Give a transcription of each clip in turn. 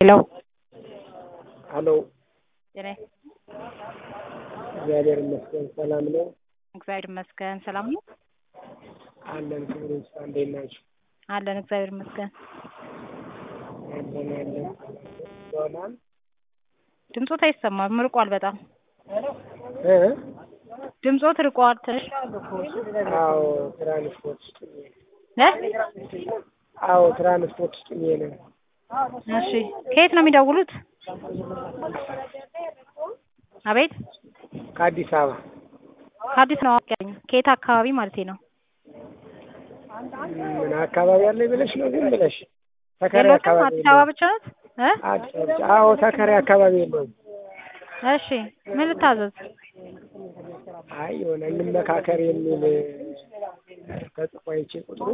ሄሎ ሄሎ ጤና እግዚአብሔር ይመስገን ሰላም ነው እግዚአብሔር ይመስገን ሰላም ነው አለን ክብር ይስፋ እንዴት ናችሁ አለን እግዚአብሔር ይመስገን አለን አለን ሰላም ድምፆት አይሰማም ርቋል በጣም እ ድምፆት ርቋል ትንሽ አዎ ትራንስፖርት ውስጥ ነኝ እ አዎ ትራንስፖርት ውስጥ ነኝ ነው እሺ ከየት ነው የሚደውሉት አቤት ከአዲስ አበባ ከአዲስ ነው ያለኝ ከየት አካባቢ ማለት ነው ምን አካባቢ አለ ብለሽ ነው ዝም ብለሽ ተከሬ የለውም አካባቢ አዲስ አበባ ብቻ ናት እ አዲስ አበባ ብቻ አዎ ተከሬ አካባቢ የለውም እሺ ምን ልታዘዝ አይ የሆነ እንመካከር የሚል ተጽፎ አይቼ ቁጥሩ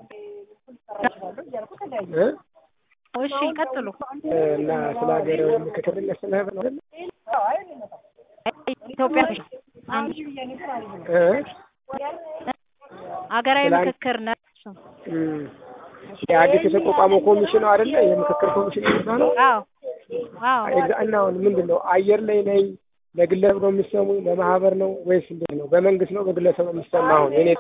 እ እሺ ቀጥሉ እና ስለ ሀገር ምክክር ስለ ህብረ ነው አይደል? ኢትዮጵያ እ ሀገራዊ ስለ አንድ- ምክክር ነው እም የአዲስ የተቋቋመው ኮሚሽን ነው አይደለ? የምክክር ኮሚሽን የሚባለው አዎ አዎ ኤግዛ- እና አሁን ምንድን ነው አየር ላይ ነኝ ለግለሰብ ነው የሚሰሙኝ ለማህበር ነው ወይስ እንዴት ነው? በመንግስት ነው በግለሰብ ነው የሚሰማ? አሁን እኔ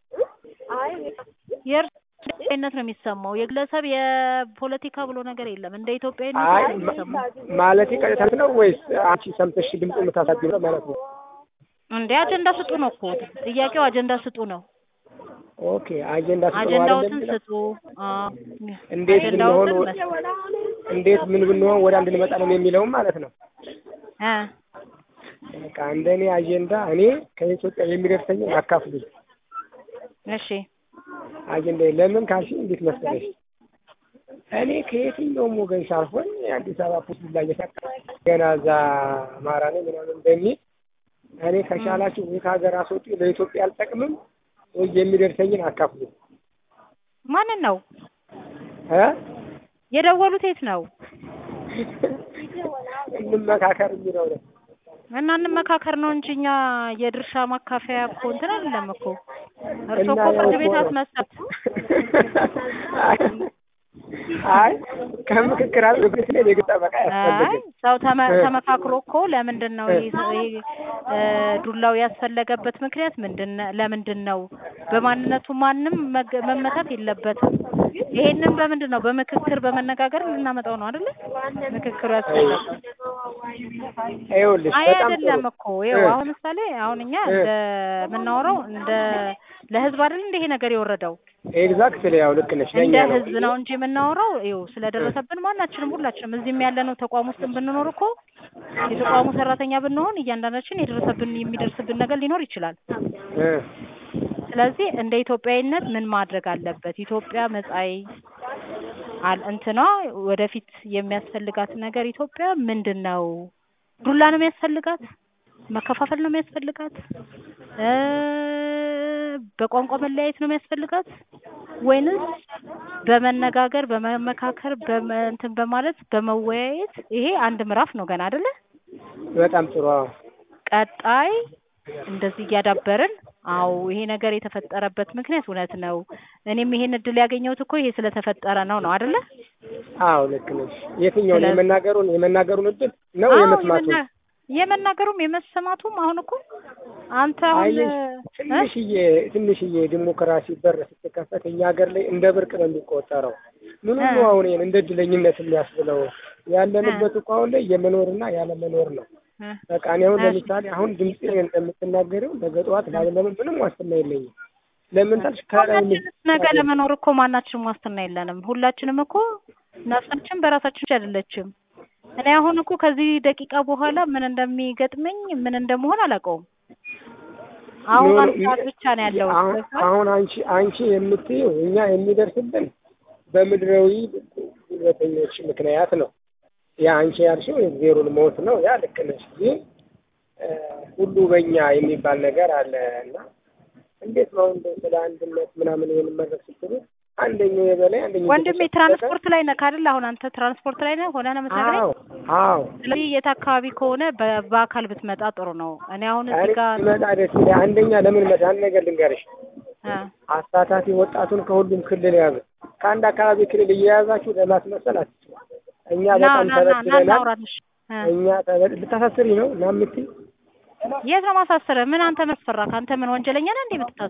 የእርስ ኢትዮጵያዊነት ነው የሚሰማው የግለሰብ የፖለቲካ ብሎ ነገር የለም እንደ ኢትዮጵያዊነት አይ ነው የሚሰማው ማለት ቀጥታ ነው ወይስ አንቺ ሰምተሽ ድምፅ የምታሳድሩ ማለት ነው? እንዴ አጀንዳ ስጡ ነው እኮ ጥያቄው አጀንዳ ስጡ ነው ኦኬ አጀንዳ ስጠው አጀንዳዎትን አይደለም? ስጡ አዎ። እንዴት ብንሆን አጀንዳዎትን መስ- እንዴት ምን ብንሆን ወደ አንድ እንመጣ ነው የሚለውም ማለት ነው። እ በቃ እንደኔ አጀንዳ እኔ ከኢትዮጵያ የሚደርሰኝን አካፍሉኝ። እሺ አጀንዳ ለምን ካልሽ እንዴት መሰለሽ እኔ ከየትኛውም ወገን ሳልሆን የአዲስ አበባ ፖሊስ ላይ እየሳቀ ገና እዛ አማራ ነኝ ምናምን በሚል እኔ ከቻላችሁ ወይ ከሀገር አስወጡ ለኢትዮጵያ አልጠቅምም ወይ የሚደርሰኝን አካፍሉኝ ማንን ነው እ የደወሉት የት ነው እንመካከር የሚለው ነው። እና እንመካከር ነው እንጂ እኛ የድርሻ ማካፈያ እኮ እንትን አይደለም እኮ እርስዎ እና እኮ ፍርድ ያው ቤት እኮ ነው። አስመሰት አይ ከምክክር አለ በፊት ላይ የግድ ጠበቃ አይ ያስፈልግም። ሰው ተመ እ። ተመካክሮ እኮ ለምንድን ነው ይሄ ሰው- ይሄ እ ዱላው ያስፈለገበት ምክንያት ምንድን ነው? ለምንድን ነው? በማንነቱ ማንም መገ- መመታት የለበትም። ይሄንን በምንድን ነው? በምክክር በመነጋገር ልናመጣው ነው አይደለ? ምክክሩ ያስፈለገው ይኸውልሽ አይ በጣም ጥሩ አይደለም እኮ ይኸው እ። አሁን ምሳሌ አሁን እኛ እ። እንደ የምናወራው እንደ ለህዝብ አይደል እንደ ይሄ ነገር የወረደው ኤግዛክትሊ ያው ልክ ነሽ። እንደ ለእኛ ነው ህዝብ ነው እንጂ የምናወራው ይኸው ስለደረሰብን ማናችንም ሁላችንም እዚህም ያለነው ተቋም ውስጥ ብንኖር እኮ የተቋሙ ሰራተኛ ብንሆን እያንዳንዳችን የደረሰብን የሚደርስብን ነገር ሊኖር ይችላል። እ። ስለዚህ እንደ ኢትዮጵያዊነት ምን ማድረግ አለበት? ኢትዮጵያ መጻኢ አል እንትኗ ወደፊት የሚያስፈልጋት ነገር ኢትዮጵያ ምንድን ነው? ዱላ ነው የሚያስፈልጋት? መከፋፈል ነው የሚያስፈልጋት? እ በቋንቋ መለያየት ነው የሚያስፈልጋት? ወይንስ በመነጋገር በመመካከር በመ እንትን በማለት በመወያየት ይሄ አንድ ምዕራፍ ነው ገና አይደለ? በጣም ጥሩ አዎ። ቀጣይ እንደዚህ እያዳበርን አዎ ይሄ ነገር የተፈጠረበት ምክንያት እውነት ነው። እኔም ይሄን እድል ያገኘሁት እኮ ይሄ ስለተፈጠረ ነው ነው አይደለ? አዎ ልክ ነሽ። የትኛውን ስለዚህ- የመናገሩን የመናገሩን እድል ነው አዎ የመስማቱን? የመና- የመናገሩም የመሰማቱም አሁን እኮ አንተ አሁን አየሽ እ? ትንሽዬ ትንሽዬ ዲሞክራሲ በር ስትከፈት እኛ ሀገር ላይ እንደ ብርቅ ነው የሚቆጠረው። ምን እ። ነው አሁን ይሄን እንደ እድለኝነት የሚያስብለው ያለንበት እኮ አሁን ላይ የመኖርና ያለመኖር ነው። እ። በቃ እኔ አሁን እሺ። ለምሳሌ አሁን ድምጽ እንደምትናገሪው ነገ ጠዋት ላለመኖር ምንም ዋስትና የለኝም። ለምን ታልሽ ከላይ ሁላችንም ነገ ለመኖር እኮ ማናችንም ዋስትና የለንም። ሁላችንም እኮ ነፍሳችን በራሳችን እጅ አይደለችም። እኔ አሁን እኮ ከዚህ ደቂቃ በኋላ ምን እንደሚገጥመኝ ምን እንደመሆን አላውቀውም። አሁን ኖ- አንድ ሰዓት ብቻ ነው ያለው። አሁን አሁን አንቺ አንቺ የምትይው እኛ የሚደርስብን በምድራዊ ጉልበተኞች ምክንያት ነው። ያ አንቺ ያልሽው የዜሮን ሞት ነው። ያ ልክ ነሽ። ግን እ፣ ሁሉ በእኛ የሚባል ነገር አለ እና እንዴት ነው እንደው ስለ አንድነት ምናምን ይሄን መድረክ ስትሉ አንደኛው የበላይ አንደኛው ወንድሜ እየተሸፈተ- ትራንስፖርት ላይ ነህ አይደል? አሁን አንተ ትራንስፖርት ላይ ነህ ሆነ ነው የምትነግረኝ? አዎ አዎ ስለዚህ የት አካባቢ ከሆነ በ- በአካል ብትመጣ ጥሩ ነው። እኔ አሁን እዚህ እኔ ጋር ስመጣ ደስ ይላል። አንደኛ ለምን መጣ አንድ ነገር ልንገርሽ እ አሳታፊ ወጣቱን ከሁሉም ክልል ያዙ። ከአንድ አካባቢ ክልል እየያዛችሁ ለማስመሰል አትችሉ። እኛ ና በጣም ና ና ና ተበድለናል። እናውራልሽ እ እኛ ተበድ- ልታሳስሪ ነው እና የምትይ የት ነው ማሳሰረ? ምን አንተ መስፈራ? ከአንተ ምን ወንጀለኛ ነህ እንዴ የምትታሰረው?